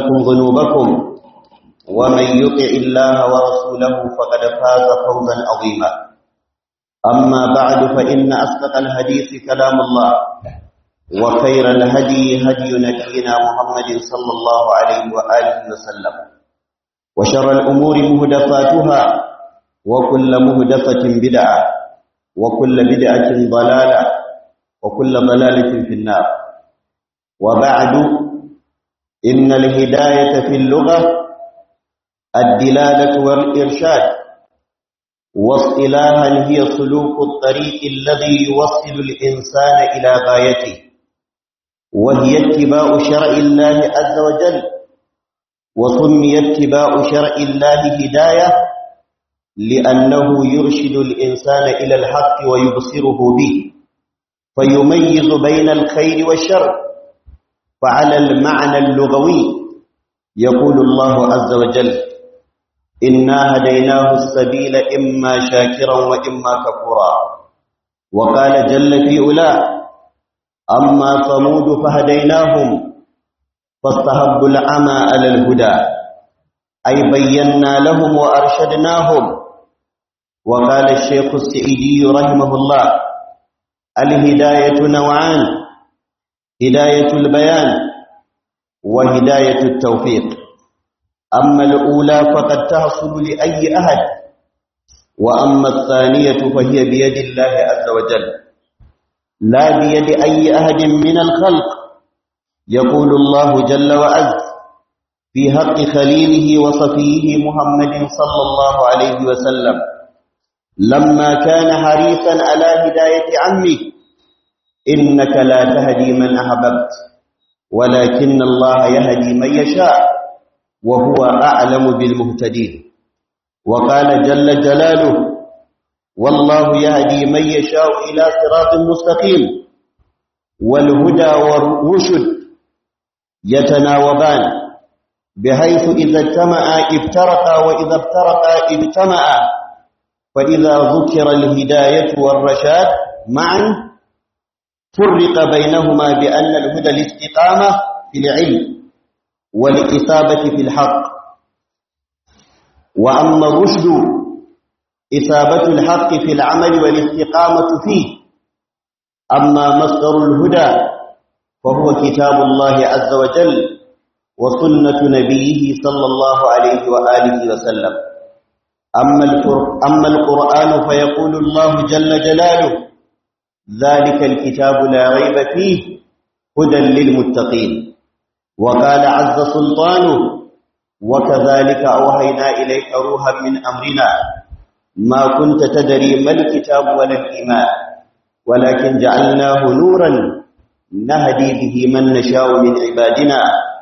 لكم ذنوبكم ومن يطع الله ورسوله فقد فاز فوزا عظيما أما بعد فإن أصدق الحديث كلام الله وخير الهدي هدي نبينا محمد صلى الله عليه وآله وسلم وشر الأمور مهدفاتها وكل مهدفة بدعة وكل بدعة ضلالة وكل ضلالة في النار وبعد إن الهداية في اللغة الدلالة والإرشاد واصطلاحا هي سلوك الطريق الذي يوصل الإنسان إلى غايته وهي اتباع شرع الله عز وجل وسمي اتباع شرع الله هداية لأنه يرشد الإنسان إلى الحق ويبصره به فيميز بين الخير والشر فعلى المعنى اللغوي يقول الله عز وجل إنا هديناه السبيل إما شاكرا وإما كفورا وقال جل في أولى أما ثمود فهديناهم فاستهبوا العمى على الهدى أي بينا لهم وأرشدناهم وقال الشيخ السعيدي رحمه الله الهداية نوعان هداية البيان وهداية التوفيق أما الأولى فقد تحصل لأي أحد وأما الثانية فهي بيد الله عز وجل لا بيد أي أحد من الخلق يقول الله جل وعز في حق خليله وصفيه محمد صلى الله عليه وسلم لما كان حريصا على هداية عمه إنك لا تهدي من أحببت ولكن الله يهدي من يشاء وهو أعلم بالمهتدين وقال جل جلاله والله يهدي من يشاء إلى صراط مستقيم والهدى والرشد يتناوبان بحيث إذا اجتمعا افترقا وإذا افترقا اجتمعا فإذا ذكر الهداية والرشاد معا فرق بينهما بأن الهدى الاستقامة في العلم والإصابة في الحق وأما الرشد إصابة الحق في العمل والاستقامة فيه أما مصدر الهدى فهو كتاب الله عز وجل وسنة نبيه صلى الله عليه وآله وسلم أما, أما القرآن فيقول الله جل جلاله ذلك الكتاب لا ريب فيه هدى للمتقين وقال عز سلطانه وكذلك أوهينا إليك روحا من أمرنا ما كنت تدري ما الكتاب ولا الإيمان ولكن جعلناه نورا نهدي به من نشاء من عبادنا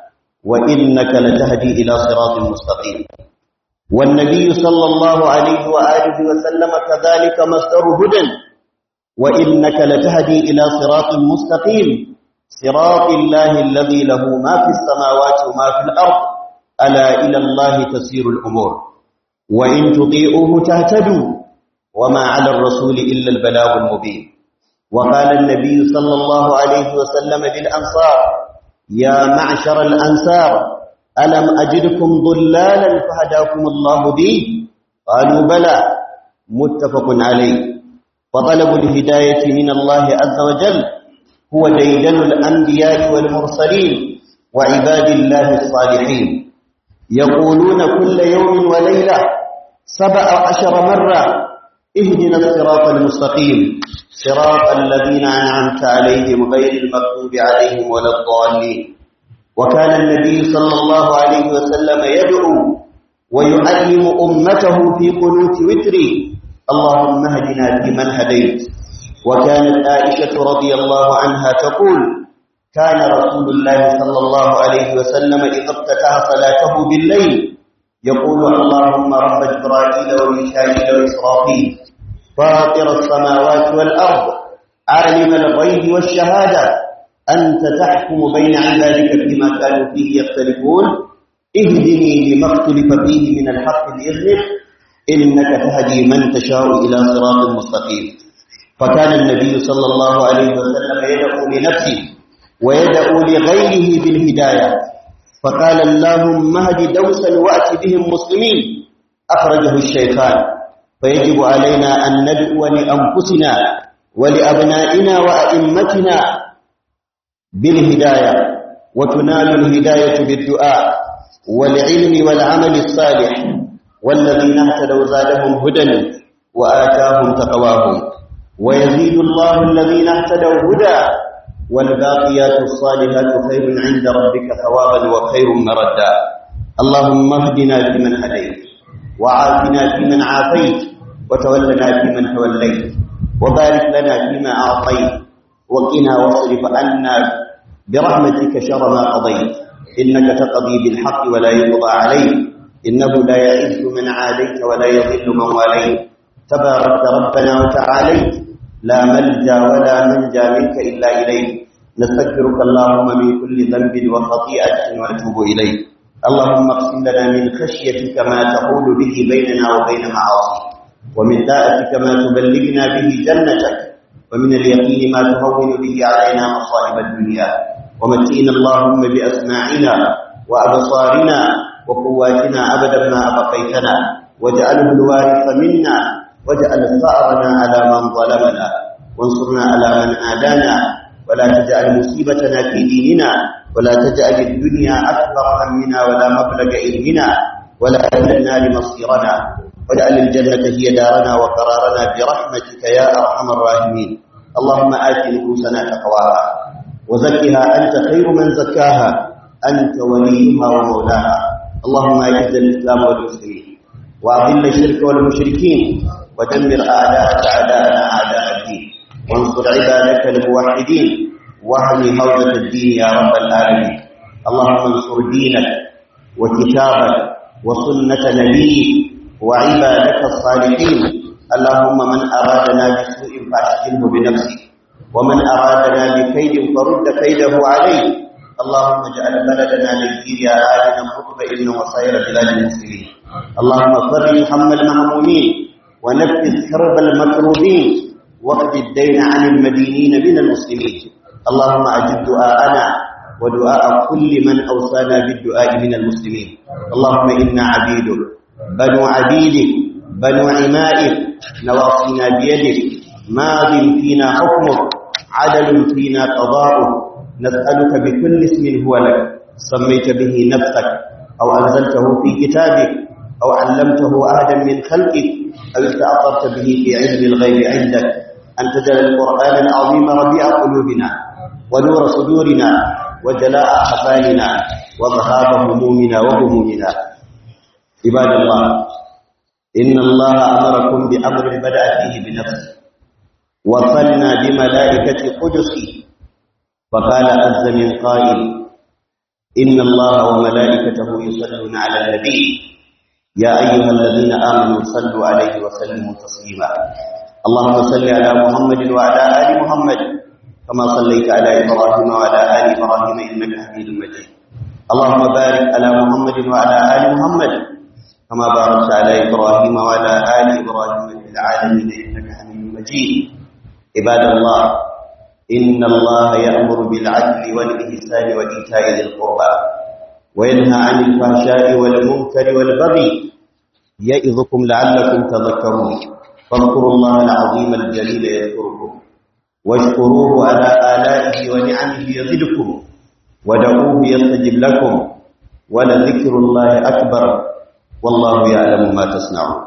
وإنك لتهدي إلى صراط مستقيم والنبي صلى الله عليه وآله وسلم كذلك مصدر هدى وإنك لتهدي إلى صراط مستقيم صراط الله الذي له ما في السماوات وما في الأرض ألا إلى الله تسير الأمور وإن تطيعوه تهتدوا وما على الرسول إلا البلاغ المبين وقال النبي صلى الله عليه وسلم للأنصار يا معشر الأنصار ألم أجدكم ضلالا فهداكم الله بي قالوا بلى متفق عليه فطلب الهداية من الله عز وجل هو ديدن الأنبياء والمرسلين وعباد الله الصالحين يقولون كل يوم وليلة سبع عشر مرة اهدنا الصراط المستقيم صراط الذين أنعمت عليهم غير المغضوب عليهم ولا الضالين وكان النبي صلى الله عليه وسلم يدعو ويعلم أمته في قنوت وتري اللهم اهدنا فيمن هديت وكانت عائشة رضي الله عنها تقول كان رسول الله صلى الله عليه وسلم إذا افتتح صلاته بالليل يقول اللهم رب جبرائيل وميكائيل وإسرافيل فاطر السماوات والأرض عالم الغيب والشهادة أنت تحكم بين عبادك فيما كانوا فيه يختلفون اهدني لما اختلف فيه من الحق بإذنك إنك تهدي من تشاء إلى صراط مستقيم فكان النبي صلى الله عليه وسلم يدعو لنفسه ويدعو لغيره بالهداية فقال اللهم اهد دوسا وأت بهم مسلمين أخرجه الشيخان فيجب علينا أن ندعو لأنفسنا ولأبنائنا وأئمتنا بالهداية وتنال الهداية بالدعاء والعلم والعمل الصالح والذين اهتدوا زادهم هدى وآتاهم تقواهم ويزيد الله الذين اهتدوا هدى والباقيات الصالحات خير عند ربك ثوابا وخير مردا اللهم اهدنا فيمن هديت وعافنا فيمن عافيت وتولنا فيمن توليت وبارك لنا فيما أعطيت وقنا واصرف عنا برحمتك شر ما قضيت إنك تقضي بالحق ولا يقضى عليك إنه لا يعز من عاديت ولا يضل من واليت تبارك ربنا وتعاليت لا ملجا ولا منجا منك إلا إليك نستغفرك اللهم من كل ذنب وخطيئة ونتوب إليك اللهم اقسم لنا من خشيتك ما تحول به بيننا وبين معاصيك ومن طاعتك ما تبلغنا به جنتك ومن اليقين ما تهون به علينا مصائب الدنيا ومتئنا اللهم بأسماعنا وأبصارنا وقواتنا أبدا ما أبقيتنا واجعله الوارث منا واجعل ثأرنا على من ظلمنا وانصرنا على من آدانا ولا تجعل مصيبتنا في ديننا ولا تجعل الدنيا أكبر همنا ولا مبلغ علمنا ولا إلى النار مصيرنا واجعل الجنة هي دارنا وقرارنا برحمتك يا أرحم الراحمين اللهم آت نفوسنا تقواها وزكها أنت خير من زكاها أنت وليها ومولاها اللهم أعز الإسلام والمسلمين وأذل الشرك والمشركين ودمر أعداءك أعداءنا أعداء الدين وانصر عبادك الموحدين واهل حوزة الدين يا رب العالمين اللهم انصر دينك وكتابك وسنة نبيك وعبادك الصالحين اللهم من أرادنا بسوء فأشغله بنفسه ومن أرادنا بكيد فرد كيده عليه اللهم اجعل بلدنا نيجيريا آمنا مطمئنا وسائر بلاد المسلمين اللهم فرج هم المهمومين ونفذ كرب المكروبين واقض الدين عن المدينين من المسلمين اللهم أجب دعاءنا ودعاء كل من أوصانا بالدعاء من المسلمين اللهم إنا عبيدك بنو عبيدك بنو عمائك نواصينا بيدك ماض فينا حكمك عدل فينا قضاؤك نسألك بكل اسم هو لك سميت به نفسك أو أنزلته في كتابك أو علمته أحدا من خلقك أو استأثرت به في علم الغيب عندك أن تجعل القرآن العظيم ربيع قلوبنا ونور صدورنا وجلاء أحفالنا وذهاب همومنا وهمومنا عباد الله إن الله أمركم بأمر بدأ فيه بنفسه وصلنا بملائكة قدسه فقال عز من قائل إن الله وملائكته يصلون على النبي يا أيها الذين آمنوا صلوا عليه وسلموا تسليما اللهم صل على محمد وعلى آل محمد كما صليت على إبراهيم وعلى آل إبراهيم إنك حميد مجيد اللهم بارك على محمد وعلى آل محمد كما باركت على إبراهيم وعلى آل إبراهيم في العالمين إنك حميد مجيد عباد الله إن الله يأمر بالعدل والإحسان وإيتاء ذي القربى وينهى عن الفحشاء والمنكر والبغي يئظكم لعلكم تذكرون فاذكروا الله العظيم الجليل يذكركم واشكروه على آلائه ونعمه يزدكم ودعوه يستجب لكم ولذكر الله أكبر والله يعلم ما تصنعون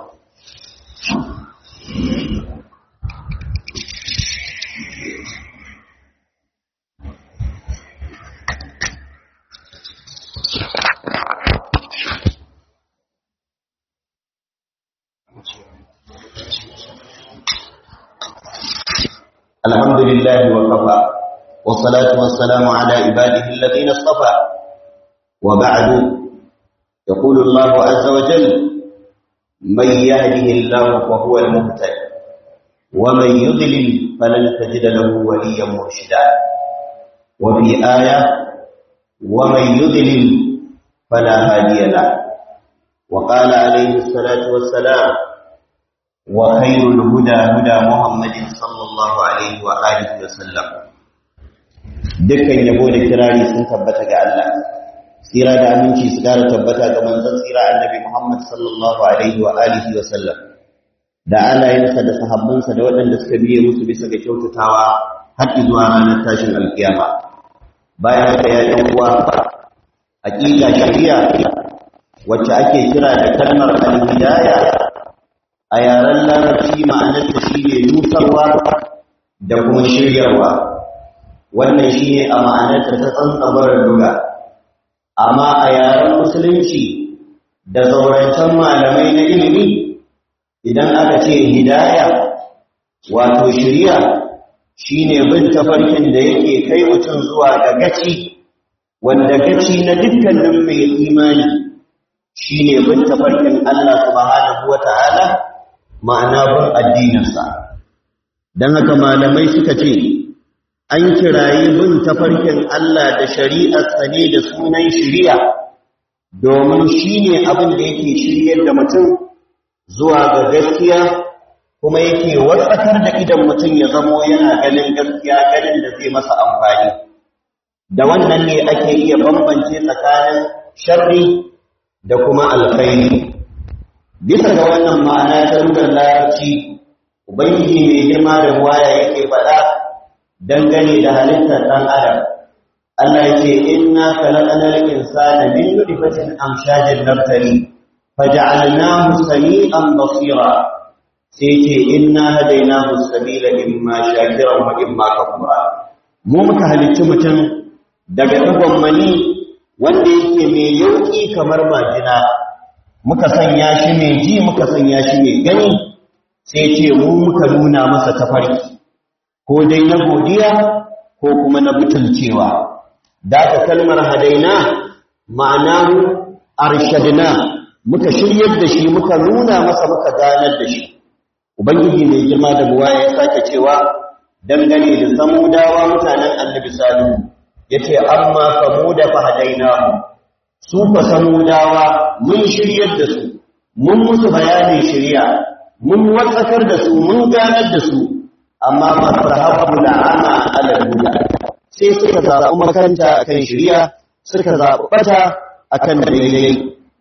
الحمد لله وكفى والصلاة والسلام على عباده الذين اصطفى وبعد يقول الله عز وجل من يهده الله فهو المهتد ومن يضلل فلن تجد له وليا مرشدا وفي آية ومن يضلل فلا هادي له وقال عليه الصلاة والسلام وخير الهدى هدى محمد صلى الله عليه وآله وسلم dukkan yabo da kirari sun tabbata ga Allah tsira da aminci su kara tabbata ga manzon tsira annabi Muhammad sallallahu alaihi wa alihi wa sallam da alayensa da sahabbansa da waɗanda suka biye musu bisa ga kyautatawa har zuwa ranar tashin alkiyama bayan haka ya ɗan uwa hakika shari'a wacce ake kira da kalmar al-hidaya a yaren larabci ma'anarta shine nusarwa da kuma shiryarwa wannan shine a ma'anarta ta tsantsabar duga amma a yaren musulunci da zaurancen malamai na ilimi idan aka ce hidaya wato shiriya shine bin tafarkin da yake kai mutum zuwa ga gaci wanda gaci na dukkanin mai imani shine bin tafarkin Allah subhanahu wata'ala ma'ana bin addininsa dan haka malamai suka ce an kirayi bin tafarkin Allah da shari'arsa ne da sunan shiriya domin shine abin da yake shiryar da mutum zuwa ga gaskiya kuma yake watsakar da idan mutum ya zamo yana ganin gaskiya ganin da zai masa amfani da wannan ne ake iya bambance tsakanin sharri da kuma alkhairi bisa ga wannan ma'ana ta rugar larabci ubangiji mai girma da waya yake faɗa dangane da halittar ɗan adam Allah yake inna khalaqnal insana min nutfatin amshajin nabtali faja'alnahu sami'an basira sai ce inna hadainahu sabila imma shakiran wa imma kafura mu muka halicci mutum daga dugon mani wanda yake mai yauki kamar majina muka sanya shi mai ji muka sanya shi mai gani sai ce mu muka nuna masa tafarki ko dai na godiya ko kuma na butulcewa da ka kalmar hadaina ma'anahu arshadna muka shiryar da shi muka nuna masa muka ganar da shi ubangiji mai girma da buwa ya sake cewa dangane da samudawa mutanen annabi salihu yace amma samuda fa hadainahu su fa samudawa mun shiryar da su mun musu bayanin shiriya mun watsakar da su mun ganar da su amma masahabu la'ana ala huda sai suka zaɓi makaranta akan shiriya suka zaɓi bata akan daidai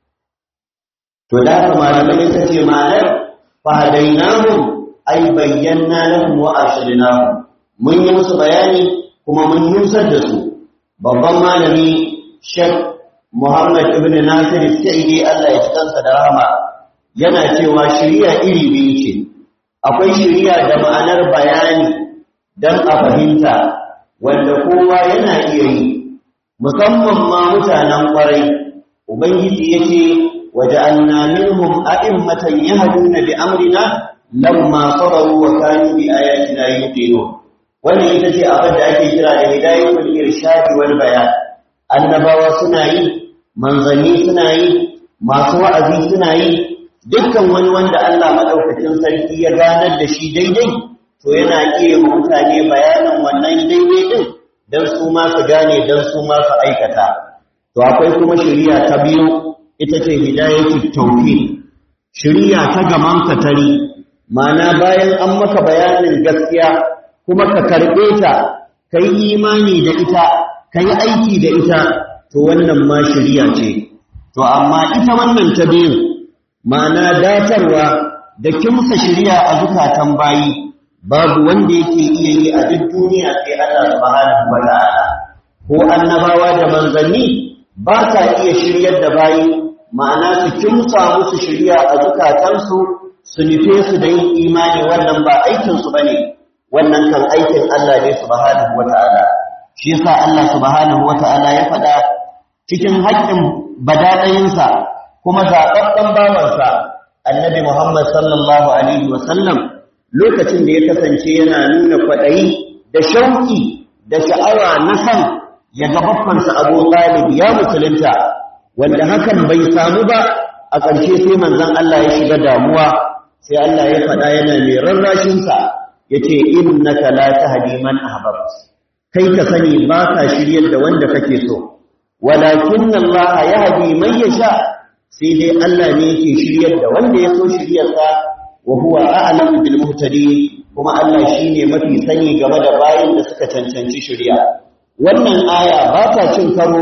to da haka malamai ta ce ma'anar fahadainahum ay bayyana lahum wa arshadnahum mun yi musu bayani kuma mun nusar da su babban malami Sheikh Muhammad ibn Nasir Sa'idi Allah ya tsansa da rahama yana cewa shari'a iri biyu ce akwai shari'a da ma'anar bayani dan a fahimta wanda kowa yana iya yi musamman ma mutanen kwarai ubangiji yace وجعلنا منهم أئمة يهدون بأمرنا لما صبروا وكانوا بآياتنا يوقنون wannan ita ce abin da ake kira da hidayatul irshad wal bayan annabawa suna yi manzanni suna yi masu wa'azi suna yi dukkan wani wanda Allah madaukakin sarki ya ganar da shi daidai to yana iya mutane bayanin wannan daidai din dan su ma su gane dan su ma su aikata to akwai kuma shari'a ta biyu ita ce hidayatul tawfiq shari'a ta gaman katari ma'ana bayan an maka bayanin gaskiya kuma ka karbe ta kai imani da ita kai aiki da ita to wannan ma shari'a ce to amma ita wannan ta biyu ma'ana datarwa da kimsa shari'a a zukatan bayi babu wanda yake iya yi a duk duniya sai Allah subhanahu wa ta'ala ko annabawa da manzanni ba sa iya shiryar da bayi ma'ana su kimsa musu shirya a zukatansu su nufe su da yin imani wannan ba aikinsu ba ne wannan kan aikin Allah ne subhanahu wa ta'ala shi yasa Allah subhanahu wa ta'ala ya faɗa cikin haƙƙin badaɗayinsa kuma zaɓaɓɓen bawansa annabi Muhammad sallallahu alaihi wa sallam lokacin da ya kasance yana nuna kwaɗayi da shauƙi da sha'awa na san ya ga babbansa Abu Talib ya musulunta wanda hakan bai samu ba a ƙarshe sai manzon Allah ya shiga damuwa sai Allah ya faɗa yana mai rarrashinsa ya ce innaka la tahdi man ahbabt kai ka sani ba ka shiryar da wanda kake so walakin Allah yahdi man yasha sai dai Allah ne yake shiryar da wanda ya so shiryarsa wa huwa a'lamu bil muhtadin kuma Allah shine mafi sani game da bayin da suka cancanci shiriya wannan aya ba ta cin karo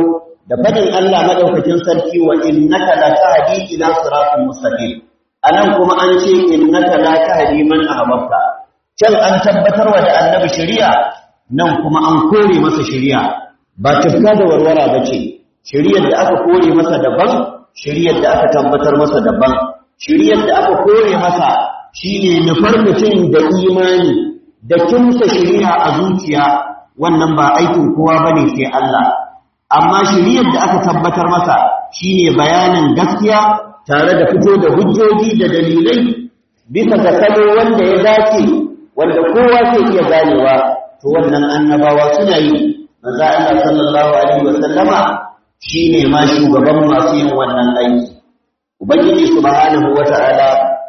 da fadin Allah madaukakin sarki wa innaka la tahdi ila siratin mustaqim anan kuma an ce innaka la tahdi man ahbabta can an tabbatar wa da annabi shari'a nan kuma an kore masa shari'a ba tafka da warwara bace shari'ar da aka kore masa daban shari'ar da aka tabbatar masa daban shari'ar da aka kore masa shine nufar mutum da imani da kimsa shari'a a zuciya wannan ba aikin kowa bane sai Allah amma shari'ar da aka tabbatar masa shine bayanin gaskiya tare da fito da hujjoji da dalilai bisa ga salo wanda ya dace wanda kowa zai iya ganewa to wannan annabawa suna yi manzo Allah sallallahu alaihi wasallama shine ma shugaban masu yin wannan aiki ubangiji subhanahu wata'ala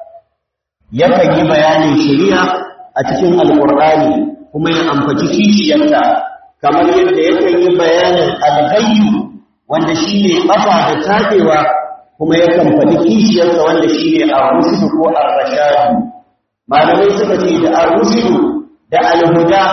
yakan yi bayanin shari'a a cikin alqur'ani kuma ya amfaci kishiyarta kamar yadda yakan yi bayanin alghayyu wanda shine kafa da tabewa kuma yakan faɗi kishiyarsa wanda shine ar-rushd ko ar-rashad malamai suka ce da ar-rushd da al-huda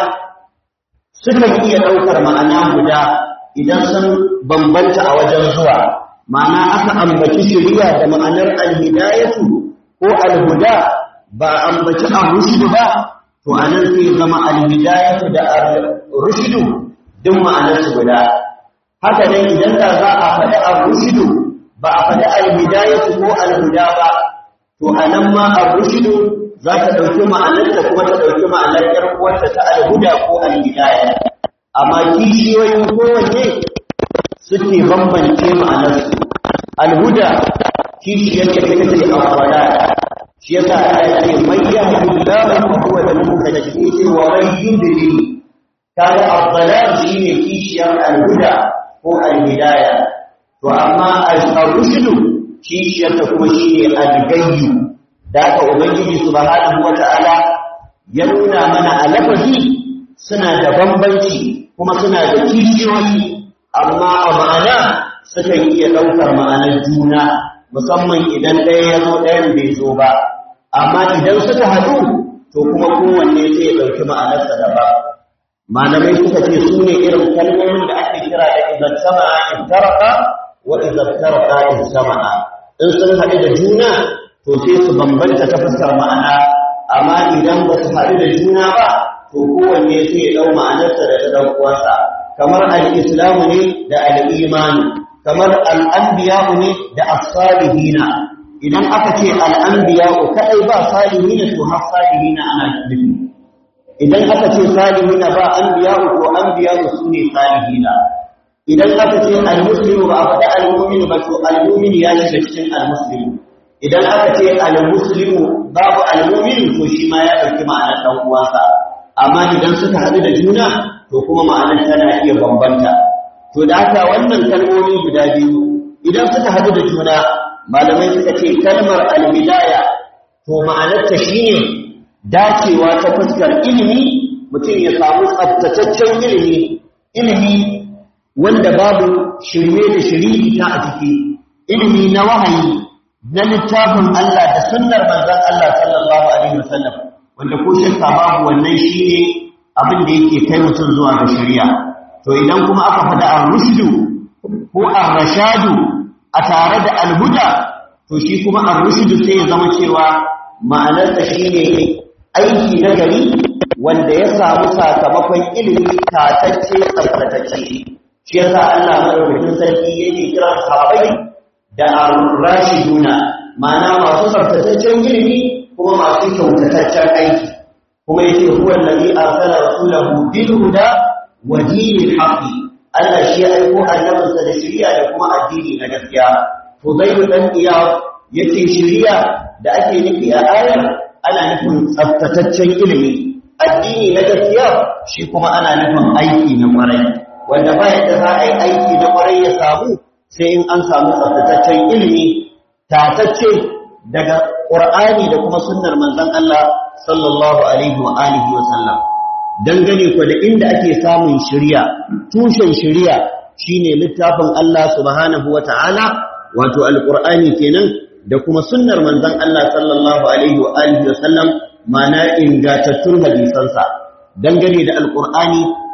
sukan iya ɗaukar ma'ana guda idan sun bambanta a wajen zuwa ma'ana aka ambaci shari'a da ma'anar al-hidayatu ko al-huda ba ambaci ar-rushd ba to anan sai zama al-hidayatu da ar-rushd duk ma'anar su guda haka nan idan da za a faɗi ar-rushd ba a faɗi al-hidayatu ko al-huda ba to anan ma ar-rushd za ta ɗauki ma'anarta kuma ta ɗauki ma'anar ƴar uwarta ta al-huda ko al-hidaya amma kishiyoyin kowanne suke bambance ma'anarsu al-huda kishiyar ta ita ce al-wala shi yasa Allah ya ce man yahdillahu fa huwa al-muhtadi sai wa man yudlil kaga al-dalal shine kishiyar al-huda ko al-hidaya to amma al-rushd kishiyar ta kuma shine al-gayyu da aka ubangiji subhanahu wata'ala ya nuna mana a lafazi suna da bambanci kuma suna da kishiyoyi amma a ma'ana sukan iya ɗaukar ma'anar juna musamman idan ɗaya ya zo ɗayan bai zo ba amma idan suka haɗu to kuma kowanne sai ya ɗauki ma'anarsa daban malamai suka ce su ne irin kalmomin da ake kira da idan sama'a in taraka wa idan taraka in sama'a in sun haɗu da juna to sai su bambanta ta fuskar ma'ana amma idan ba su haɗu da juna ba to kowanne sai ya ɗau ma'anarsa da ta ɗan uwansa kamar al-islamu ne da al-imani kamar al-anbiya'u ne da as-salihina idan aka ce al-anbiya'u kadai ba salihina to har salihina ana nufi idan aka ce salihina ba anbiya'u to anbiya'u sune salihina idan aka ce al-muslimu ba a faɗi al-mu'minu ba to al-mu'min ya shiga cikin al-muslimu idan aka ce al-muslimu babu al-mu'min to shi ma ya dauki ma'anar dan uwansa amma idan suka haɗu da juna to kuma ma'anar tana iya bambanta to da haka wannan kalmomi guda biyu idan suka haɗu da juna malamai suka ce kalmar al-bidaya to ma'anar ta shine dacewa ta fuskar ilimi mutum ya samu tsaftataccen ilimi ilimi wanda babu shirme da shirita a ciki ilimi na wahayi na littafin Allah da sunnar manzon Allah sallallahu alaihi wasallam wanda ko shakka babu wannan shine abin da yake kai mutum zuwa ga shari'a to idan kuma aka faɗa ar-rushdu ko ar-rashadu a tare da al-huda to shi kuma ar-rushdu sai ya zama cewa ma'anarsa shine aiki na gari wanda ya samu sakamakon ilimi tatacce tsaftatacce shi yasa Allah madaukakin sarki yake kiran sahabbai da ar-rashiduna ma'ana masu tsaftataccen ilimi kuma masu kyautataccen aiki kuma yake huwa allazi arsala rasulahu bil huda wa dinil haqqi Allah shi ya aiko annabinsa da shari'a da kuma addini na gaskiya Fudayl dan Iyad yace shari'a da ake nufi a ayar ana nufin tsaftataccen ilimi addini na gaskiya shi kuma ana nufin aiki na kwarai wanda ba yadda za a yi aiki na kwarai ya samu sai in an samu tsaftataccen ilimi tatacce daga Qur'ani da kuma sunnar manzon Allah sallallahu alaihi wa alihi wa sallam dangane ku da inda ake samun shari'a tushen shari'a shine littafin Allah subhanahu wa ta'ala wato alqur'ani kenan da kuma sunnar manzon Allah sallallahu alaihi wa alihi wa sallam mana ingantattun hadisansa dangane da alqur'ani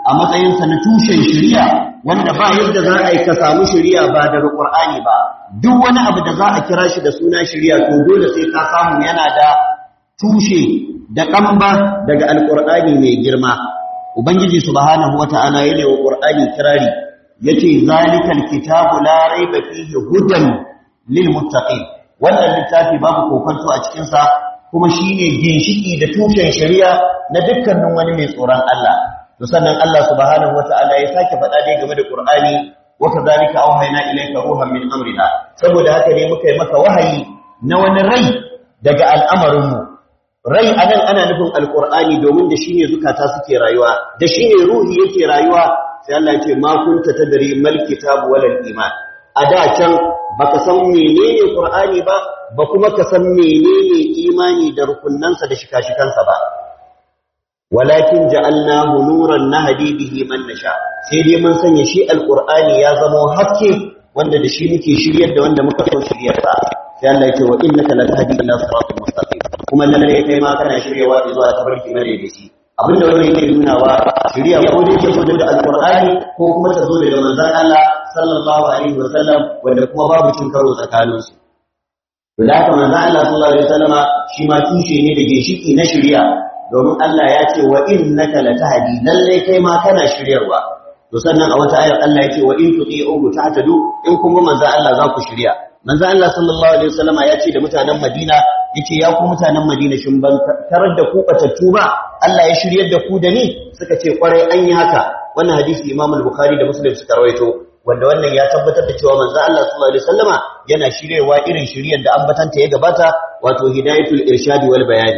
a matsayinsa na tushen shari'a wanda ba yadda za a yi ka samu shari'a ba daga Qur'ani ba duk wani abu da za a kira shi da suna shari'a to dole sai ka samu yana da tushe da kamba daga alqur'ani mai girma ubangiji subhanahu wata'ala yana wa qur'ani kirari yace zalikal kitabu la raiba fihi hudan lil muttaqin wannan littafi babu kokonto a cikin sa kuma shine ginshiki da tushen shari'a na dukkanin wani mai tsoron Allah to sannan Allah subhanahu wata'ala ya sake faɗa dai game da Qur'ani wa kadhalika awhayna ilayka ruhan min amrina saboda haka ne muka yi maka wahayi na wani rai daga al'amarin mu rai anan ana nufin alqur'ani domin da shine zukata suke rayuwa da shine ruhi yake rayuwa sai Allah ya ce ma kunta tadri mal kitab wal iman a da can baka san menene qur'ani ba ba kuma ka san menene imani da rukunnansa da shika-shikansa ba walakin ja'alnahu nuran nahdi bihi man nasha sai dai mun sanya shi alqur'ani ya zama haske wanda da shi muke shiryar da wanda muka so shiryar sa sai Allah yake wa innaka latahdi ila siratal mustaqim kuma lalle kai ma kana shiryawa zuwa tabarki mare da shi abinda wannan yake nunawa shirya ko dai ke zo da alqur'ani ko kuma ta zo daga manzon Allah sallallahu alaihi wasallam wanda kuma babu cin karo tsakaninsu da haka manzon Allah sallallahu alaihi wasallama shi ma tushe ne da ginshiki na shirya domin Allah ya ce wa innaka latahdi lalle kai ma kana shiryarwa to sannan a wata ayar Allah yake wa in tuti'uhu tahtadu in kuma manzo Allah za ku shirya manzo Allah sallallahu alaihi wasallama ya ce da mutanen Madina yace ya ku mutanen Madina shin ban tarar da ku batattu ba Allah ya shiryar da ku da ni suka ce kwarai an yi haka wannan hadisi Imam al-Bukhari da Muslim suka rawaito wanda wannan ya tabbatar da cewa manzo Allah sallallahu alaihi wasallama yana shiryarwa irin shiryar da ambatanta ya gabata wato hidayatul irshadi wal bayani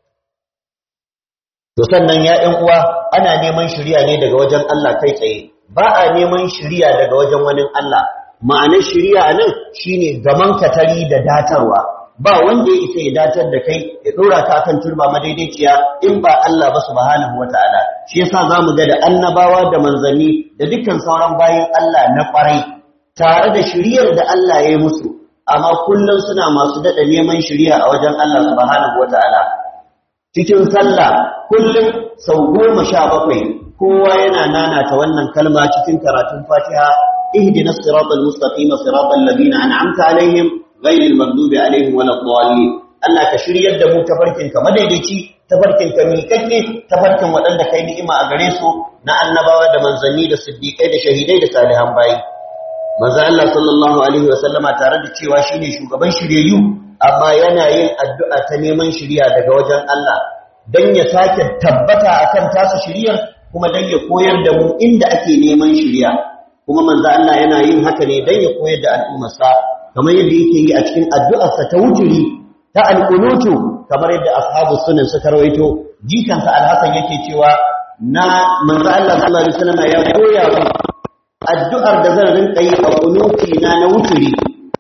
to sannan ya ɗan uwa ana neman shiriya ne daga wajen Allah kai tsaye ba a neman shiriya daga wajen wani Allah ma'anar shiriya nan shine gaman katari da datarwa ba wanda ya isa ya datar da kai ya dora ka kan turba madaidaiciya in ba Allah ba subhanahu wataala shi yasa zamu ga da annabawa da manzanni da dukkan sauran bayin Allah na kwarai tare da shiriyar da Allah ya yi musu amma kullum suna masu dada neman shiriya a wajen Allah subhanahu wataala cikin sallah kullum sau goma sha bakwai kowa yana nanata wannan kalma cikin karatun fatiha ihdinas siratal mustaqim siratal ladina an'amta alaihim ghayril maghdubi alaihim waladdallin Allah ka shiryar da mu tafarkin ka madaidaici tafarkin ka miƙaƙƙe tafarkin waɗanda kai ni'ima a gare su na annabawa da manzanni da siddiƙai da shahidai da salihan bayi manzo Allah sallallahu alaihi wa sallama tare da cewa shine shugaban shiryayyu amma yana yin addu'a ta neman shiriya daga wajen Allah don ya sake tabbata akan tasu shiriyar kuma don ya koyar da mu inda ake neman shiriya kuma manzo Allah yana yin haka ne don ya koyar da al'ummarsa kamar yadda yake yi a cikin addu'arsa ta wuturi ta alƙunutu kamar yadda ashabu sunan suka rawaito jikansa alhassan yake cewa na manzo Allah sallallahu alaihi wasallam ya koya mu addu'ar da zan rinka yi a kunuti na na wuturi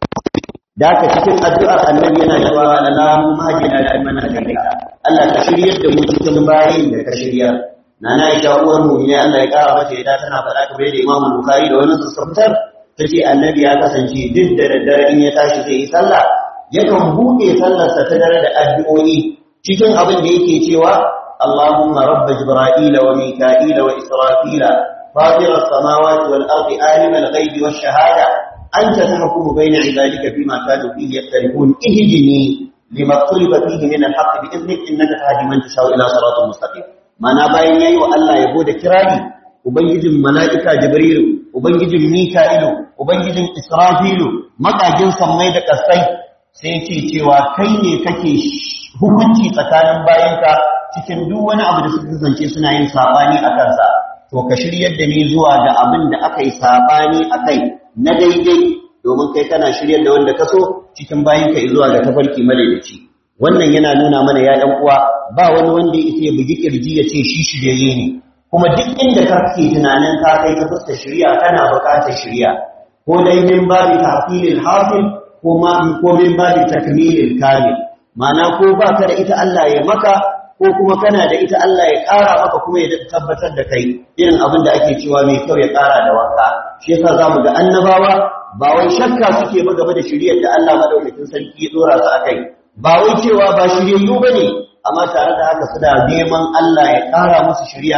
da haka cikin addu'ar annabi yana cewa Allahu mahjina da mana hadaita Allah ka shiryar da mu cikin bayin da ka shirya nana Aisha uwar mu ne Allah ya kara mata yadda tana faɗa kamar da Imam Bukhari da wani sassabtar tace annabi ya kasance duk da daddare in ya tashi zai yi sallah yakan buɗe sallarsa ta dare da addu'o'i cikin abin da yake cewa Allahumma rabb Jibril wa Mika'il wa Israfil فاطر السماوات والأرض عالم الغيب والشهادة أنت تحكم بين عبادك فيما كانوا فيه يختلفون اهدني لما اختلف فيه من الحق بإذنك إنك تهدي من تشاء إلى صراط مستقيم mana bayan yayi wa Allah yabo da kirari ubangijin mala'ika jibrilu ubangijin mika'ilu ubangijin israfilu makajin sammai da kasai sai ce cewa kai ne kake hukunci tsakanin bayanka cikin duk wani abu da suka zance suna yin sabani a kansa to ka shiryar da ni zuwa ga abin da aka yi sabani a kai na daidai domin kai kana shiryar da wanda ka so cikin bayanka zuwa ga tafarki madaidaici wannan yana nuna mana ya ɗan uwa ba wani wanda ya isa ya bugi kirji ya ce shi shiryayye ne kuma duk inda ka ke tunanin ka kai ta fuskar shirya kana buƙatar shirya ko dai min babi tahsilil hasil ko ma ko min babi takmilil kamil ma'ana ko ba ka da ita Allah ya maka ko kuma kana da ita Allah ya ƙara maka kuma ya tabbatar da kai irin abin da ake cewa mai kyau ya ƙara da wanka shi yasa zamu ga annabawa ba wai shakka suke ba game da shiriyar da Allah madaukakin sarki ya dora su akai ba wai cewa ba shiryayyu bane amma tare da haka suna neman Allah ya ƙara musu shiriya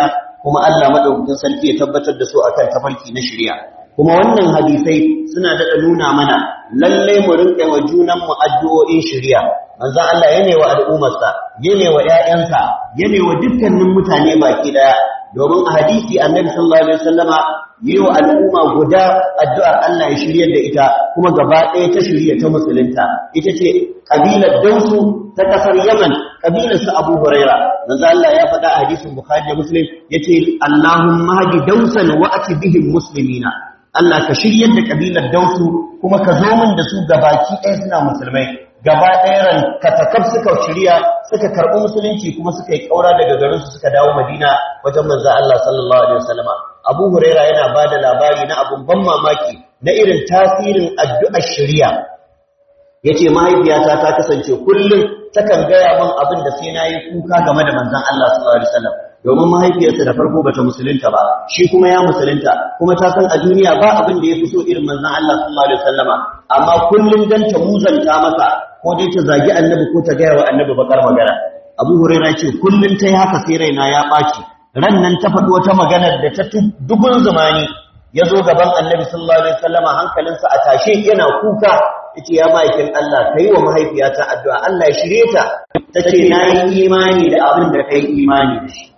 kuma Allah madaukakin sarki ya tabbatar da su akan tafarki na shari'a kuma wannan hadisai suna daɗa nuna mana lallai mu rinƙa wa junanmu addu'o'in shari'a manzon Allah yana wa al'ummarsa yana wa ƴaƴansa yana wa dukkanin mutane baki daya domin a hadisi annabi sallallahu alaihi wasallama yi wa al'umma guda addu'ar Allah ya shiryar da ita kuma gaba ɗaya ta shirya ta musulunta ita ce kabilar Dausu ta kasar Yaman kabilar su Abu Huraira manzo Allah ya faɗa a hadisin Bukhari da Muslim yace Allahumma hadi Dausan wa ati bihim muslimina Allah ka shiryar da kabilar Dausu kuma ka zo min da su gabaki ɗaya suna musulmai gaba ɗayan katakaf suka shirya suka karɓi musulunci kuma suka yi ƙaura daga garinsu suka dawo madina wajen manzo Allah sallallahu alaihi wasallama Abu Huraira yana ba da labari na abun ban mamaki na irin tasirin addu'ar shari'a yace mahaifiyata ta kasance kullum takan gaya min abin da sai nayi kuka game da manzon Allah sallallahu alaihi wasallam domin mahaifiyarsa da farko bata musulunta ba shi kuma ya musulunta kuma ta san a duniya ba abin da yafi so irin manzon Allah sallallahu alaihi wasallama amma kullum dan ta muzanta masa ko dai ta zagi annabi ko ta gaya wa annabi bakar magana Abu Hurairah ce kullum tai haka sai raina ya ɓaci ran nan ta faɗi wata magana da ta dubun zamani ya zo gaban annabi sallallahu alaihi wasallama hankalinsa a tashe yana kuka yace ya ma'aikin Allah kai wa mahaifiyata addu'a Allah ya shirye ta tace na yi imani da abin da kai imani da shi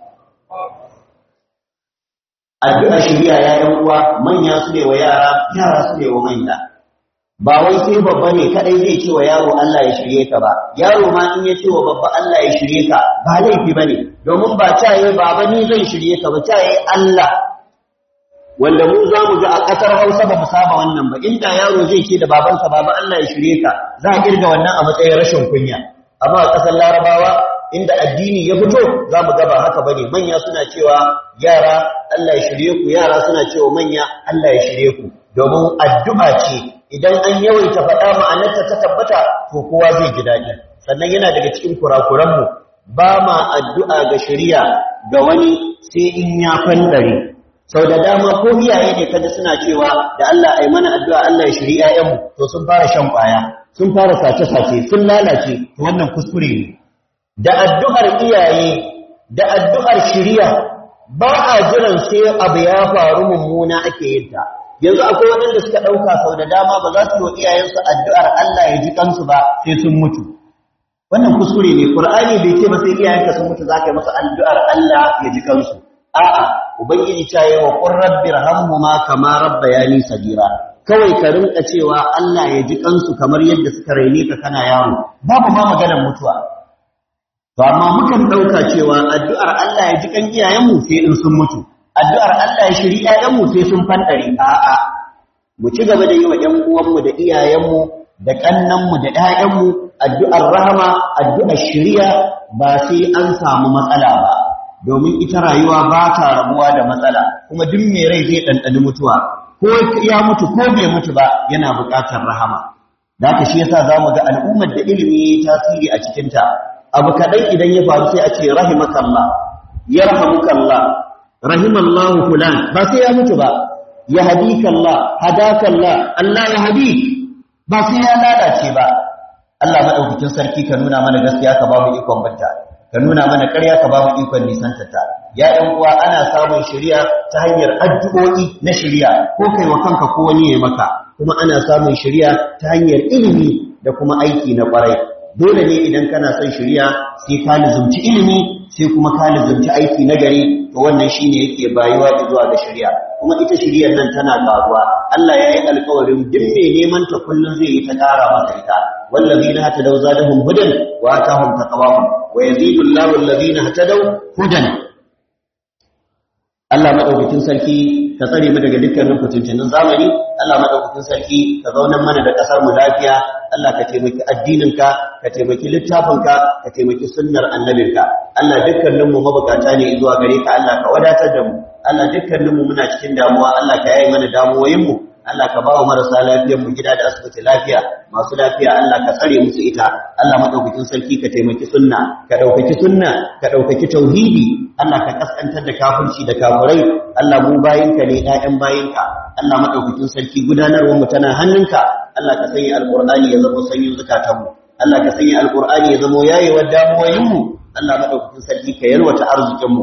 addu'a shiriya ya yan uwa manya su ne wa yara yara su ne wa manya ba wai sai babba ne kadai zai ce wa yaro Allah ya shirye ka ba yaro ma in ya ce wa babba Allah ya shirye ka ba laifi bane domin ba caye baba ni zan shirye ka ba caye Allah wanda mu za mu ga a ƙasar Hausa ba mu saba wannan ba inda yaro zai ce da babansa baba Allah ya shirye ka za a kirga wannan a matsayin rashin kunya amma a ƙasar Larabawa inda addini ya fito za mu ga ba haka bane manya suna cewa yara Allah ya shirye ku yara suna cewa manya Allah ya shirye ku domin addu'a ce idan an yawaita faɗa ma'anarta ta tabbata to kowa zai ji daɗi sannan yana daga cikin kurakuranmu ba ma addu'a ga shari'a ga wani sai in ya fandare sau da dama ko iyaye ne kaji suna cewa da Allah ai mana addu'a Allah ya shiri ƴaƴanmu to sun fara shan ƙwaya sun fara sace-sace sun lalace to wannan kuskure ne da addu'ar iyaye da addu'ar shiriya ba a jiran sai abu ya faru mummuna ake yin ta yanzu akwai waɗanda suka ɗauka sau da dama ba za su yi wa iyayensu addu'ar Allah ya ji kansu ba sai sun mutu wannan kuskure ne Qur'ani bai ce ba sai iyayenka sun mutu za ka yi masa addu'ar Allah ya ji kansu a'a ubangiji ta yi wa qur rabbirhamhuma kama rabbayani sagira kawai ka rinka cewa Allah ya ji kansu kamar yadda suka raine ka kana yaro babu ma maganar mutuwa to amma mukan dauka cewa addu'ar Allah ya ji kan iyayenmu sai in sun mutu addu'ar Allah ya shiri iyayenmu sai sun fandare a'a mu ci gaba da yi wa ƴan uwanmu da iyayenmu da kannanmu da ƴaƴanmu addu'ar rahama addu'ar shiriya ba sai an samu matsala ba domin ita rayuwa ba ta rabuwa da matsala kuma duk mai rai zai ɗanɗani mutuwa ko ya mutu ko bai mutu ba yana buƙatar rahama da haka shi yasa zamu ga al'ummar da ilimi yayi tasiri a cikin ta abu kadan idan ya faru sai a ce rahimakallah yarhamukallah rahimallahu fulan ba sai ya mutu ba yahdikallah hadakallah Allah ya hadi ba sai ya lalace ba Allah madaukakin sarki ka nuna mana gaskiya ka ba mu ikon banta ka nuna mana ƙarya ka ba mu ikon nisantata ya ɗan uwa ana samun shari'a ta hanyar addu'o'i na shari'a ko kai wa kanka ko wani ya maka kuma ana samun shari'a ta hanyar ilimi da kuma aiki na ƙwarai dole ne idan kana son shari'a sai ka lizumci ilimi sai kuma ka lizumci aiki na gari to wannan shine yake bayuwa zuwa ga shari'a kuma ita shari'ar nan tana ƙaruwa Allah ya yi alƙawarin duk mai neman ta kullum zai yi ta ƙara masa ita wallazina hatadaw zadahum hudan wa atahum taqwahum wa yazidu Allahu allazina hatadaw hudan Allah madaukakin sarki ka tsare mu daga dukkanin fitintinin zamani Allah madaukakin sarki ka zaunar mana da kasar mu lafiya Allah ka taimaki addininka ka taimaki littafinka ka taimaki sunnar annabinka Allah dukkanin mu mabukata ne zuwa gare ka Allah ka wadatar da mu Allah dukkanin mu muna cikin damuwa Allah ka yaye mana damuwoyin mu Allah ka bawa marasa lafiyar mu gida da asibiti lafiya masu lafiya Allah ka tsare musu ita Allah madaukakin sarki ka taimaki sunna ka daukaki sunna ka daukaki tauhidi Allah ka kaskantar da kafirci da kafirai Allah mu bayinka ne ƴaƴan bayinka Allah madaukakin sarki gudanarwar mu tana hannunka Allah ka sanya alqur'ani ya zama sanyin zakatan mu Allah ka sanya alqur'ani ya zama yayewar damuwoyin mu Allah madaukakin sarki ka yarwata arzikin mu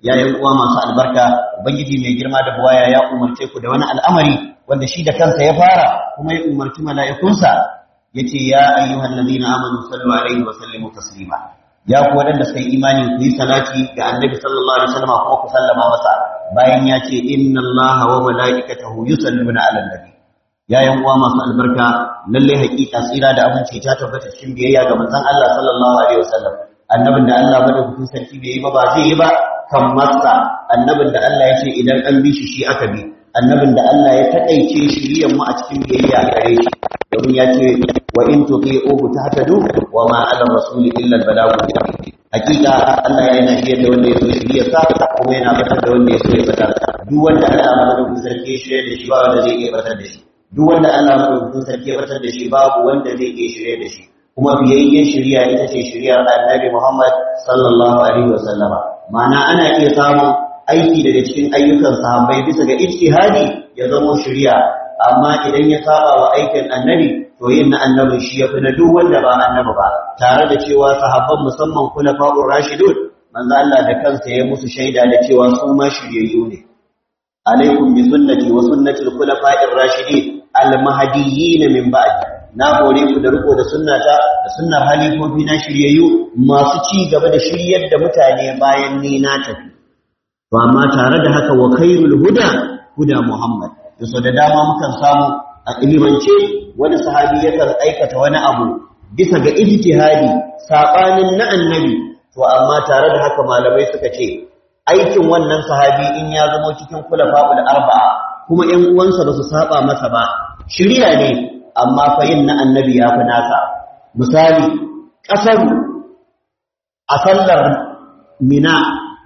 ya yan uwa masu albarka ubangiji mai girma da buwaya ya umarce ku da wani al'amari wanda shi da kansa ya fara kuma ya umarci mala'ikunsa yace ya ayyuhal ladina amanu sallu alaihi wa sallimu taslima ya ku wadanda suka yi imani ku yi salati ga annabi sallallahu alaihi wasallam kuma ku sallama masa bayan ya ce inna allaha wa mala'ikatahu yusalluna ala nabi ya yan uwa masu albarka lalle hakika tsira da abinci ta tabbata cikin biyayya ga manzon Allah sallallahu alaihi wasallam annabin da Allah madaukakin sarki bai yi ba ba zai yi ba kan masa annabin da Allah ya ce idan an bi shi shi aka bi annabin da Allah ya takaice shiriyar mu a cikin biyayya gare shi domin ya ce wa in tuti'uhu tahtadu wa ma 'ala rasuli illa al-balaghu hakika Allah ya yana shirya da wanda ya so shirya sa kuma yana batar da wanda ya so ya batar duk wanda Allah madaukakin sarki ya shirya da shi ba wanda zai iya batar da shi duk wanda Allah madaukakin sarki ya batar da shi babu wanda zai iya shirya da shi kuma biyayyen shirya ita ce shiryar Annabi Muhammad sallallahu alaihi wa sallama ma'ana ana iya samun aiki daga cikin ayyukan sahabbai bisa ga ijtihadi ya zama shirya amma idan ya saba wa aikin annabi to yin na annabin shi ya fi na duk wanda ba annabi ba tare da cewa sahabban musamman khulafa'ur rashidun manzo Allah da kansa ya musu shaida da cewa su ma shiryayyu ne alaikum bi sunnati wa sunnati al-khulafa'ir rashidin al-mahdiyyin min ba'di na hore ku da riko da sunnata da sunnar halifofi na shiryayyu masu ci gaba da shiryar da mutane bayan ni na tafi to amma tare da haka wa khairul huda huda muhammad da so da dama mukan samu a ilimance wani sahabi yakan aikata wani abu bisa ga ijtihadi sabanin na annabi to amma tare da haka malamai suka ce aikin wannan sahabi in ya zama cikin kulafa'ul arba'a kuma ƴan uwansa ba su saba masa ba shiriya ne amma fa yin na annabi ya fi nasa misali ƙasar a sallar mina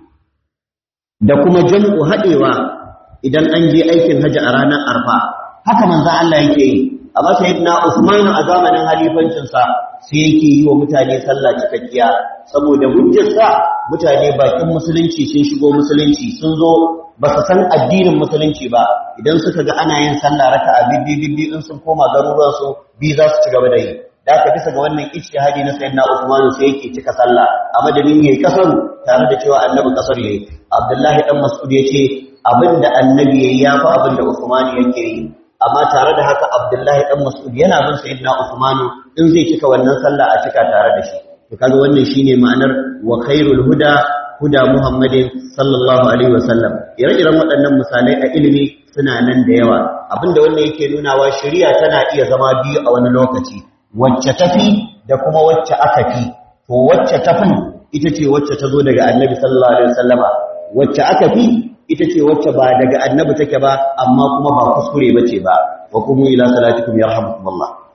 da kuma jam'u haɗewa idan an je aikin haji a ranar arfa haka manzan Allah yake yi amma sayyidina Usman a zamanin halifancinsa sai yake yi wa mutane sallah cikakkiya saboda hujjarsa mutane bakin musulunci sun shigo musulunci sun zo ba su san addinin musulunci ba idan suka ga ana yin sallah raka'a bibbi bibbi in sun koma garuruwan su bi za su ci gaba da yi da aka bisa ga wannan ijtihadi na sayyidina Usman sai yake cika sallah a madadin yayi kasaru tare da cewa annabi kasar yayi Abdullahi dan Mas'ud yace abinda annabi yayi yafi abinda Usman yake yi amma tare da haka Abdullahi dan Mas'ud yana bin sayyidina Usman in zai cika wannan sallah a cika tare da shi to kaga wannan shine ma'anar wa khairul huda huda Muhammadin sallallahu alaihi wasallam ire-iren waɗannan misalai a ilimi suna nan da yawa abinda wannan yake nunawa shari'a tana iya zama biyu a wani lokaci wacce tafi da kuma wacce aka fi to wacce tafin ita ce wacce ta zo daga annabi sallallahu alaihi wasallama wacce aka fi ita ce wacce ba daga annabi take ba amma kuma ba kuskure bace ba wa kuma ila salatikum yarhamukumullah